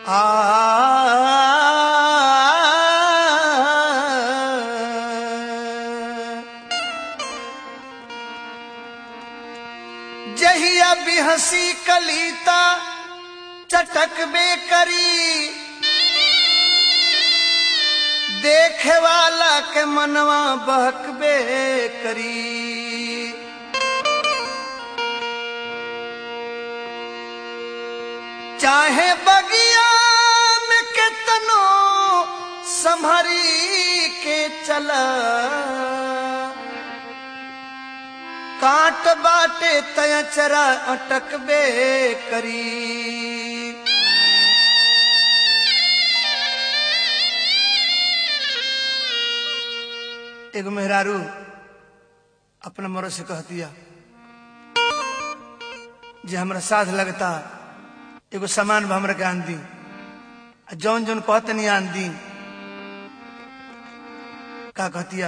जहिया भी हंसी कलीता चटक बे करी देखे वाला के मनवा बहकबे करी चाहे बगिया में केतनो संभरी के चला काट बाटे तयचरा अटकबे करी एगो मेहरारू अपना मरो से कह दिया जे हमरा साथ लगता एगो सामान भी हमरा के आन दी आ जौन जौन कहते नहीं आन दी का कहतिया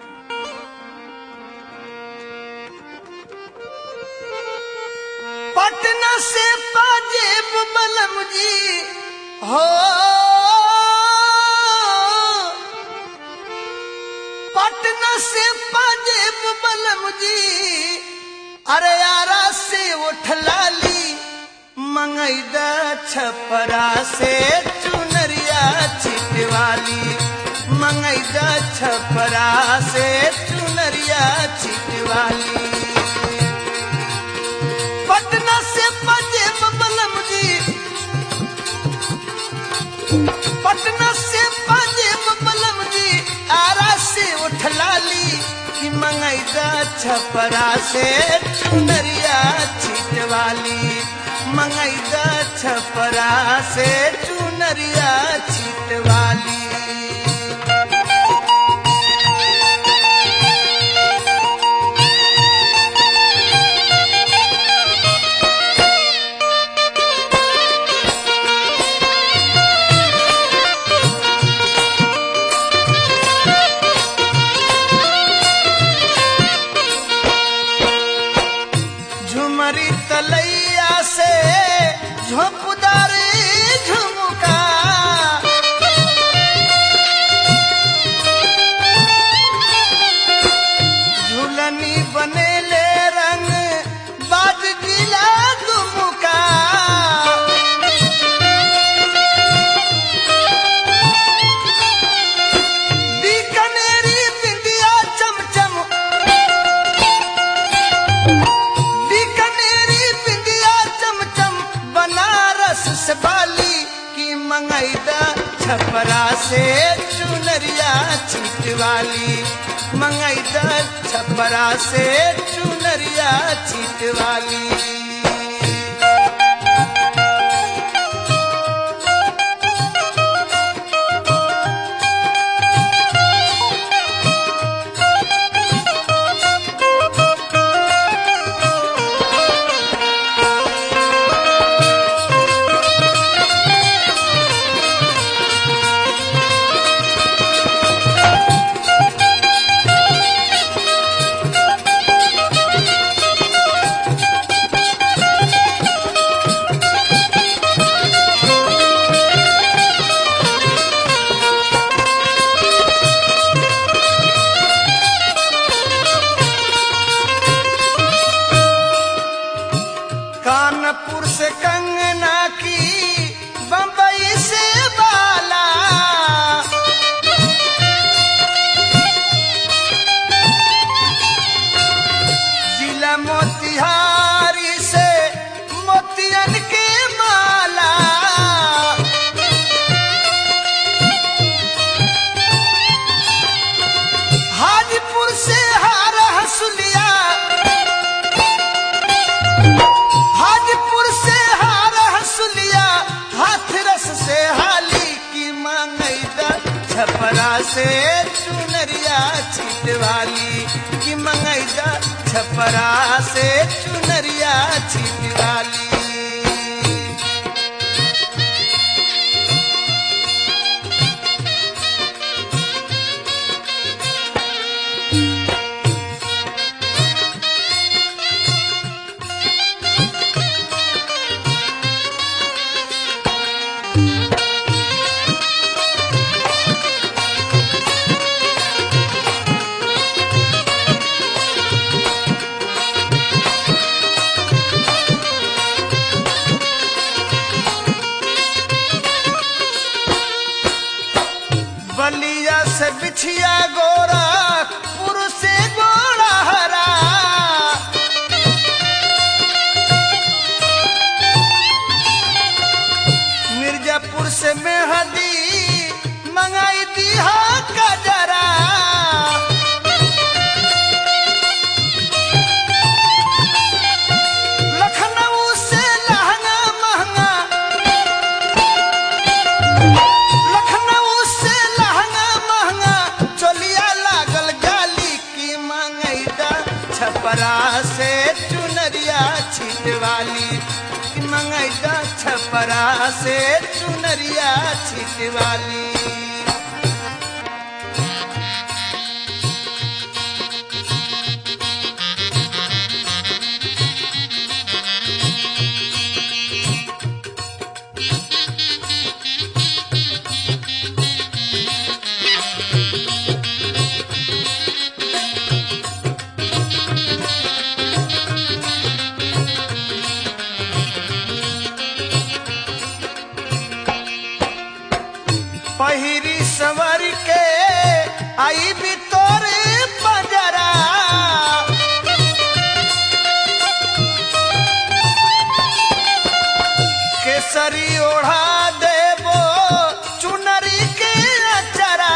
पटना से पाजेब बलम जी हो पटना से पाजेब बलम जी अरे यारा से उठलाली मंगैदा छपरा से चुनरिया छिटवाली मंगैदा छपरा से चुनरिया छिटवाली पटना से पंजेब बलम जी पटना से पंजेब बलम जी आरा से उठलाली कि मंगैदा छपरा से चुनरिया छिटवाली मंगैदा छपरा से चुनरिया छिटवाली झुमरी तलैया से झोंपदारी झुमका झूलनी बनेले रंग बाज गिला दुमुका बीकानेरी बिंदिया चमचम बीकानेरी बिंदिया चमचम बनारस से बाली की मंगैदा छपरा से चुनरिया छिटवाली मंगैदा छपरा से चुनरिया छिटवाली कानपुर से कंगना की बम्बई से बाला जिला मोतिहारी से मोतियन के माला हाजीपुर से हार हसुलिया हाजीपुर से हार हसुलिया हाथरस से हाली की मंगैदा छपरा से चुनरिया छिटवाली की मंगैदा छपरा से चुनरिया छिटवाली छिटवाली कि मंगैदा छपरा से चुनरिया छिटवाली पहिरी सवर के आई भी तोरे पंजरा केसरी ओढ़ा देबो चुनरी के अचरा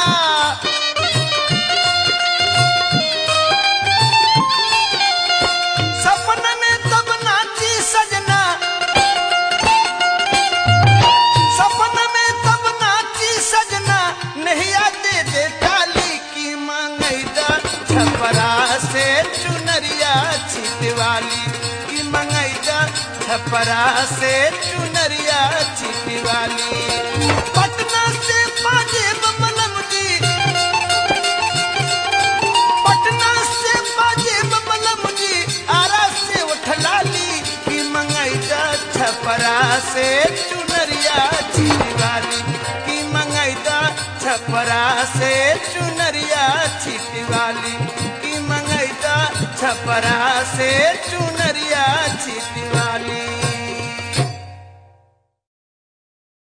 सपन में तब नाची सजना सपन में तब नाची सजना नहीं आते दे टाली की मंगैदा छपरा से चुनरिया छिटवाली की मंगैदा छपरा से चुनरिया छिटवाली पटना से बाजे बमलम जी पटना से बाजे बमलम जी आरा से उठलाली की मंगैदा छपरा से चुनरिया छिटवाली की मंगैदा छपरा से चुनरिया छिटवाली की मंगैदा छपरा से चुनरिया छिटवाली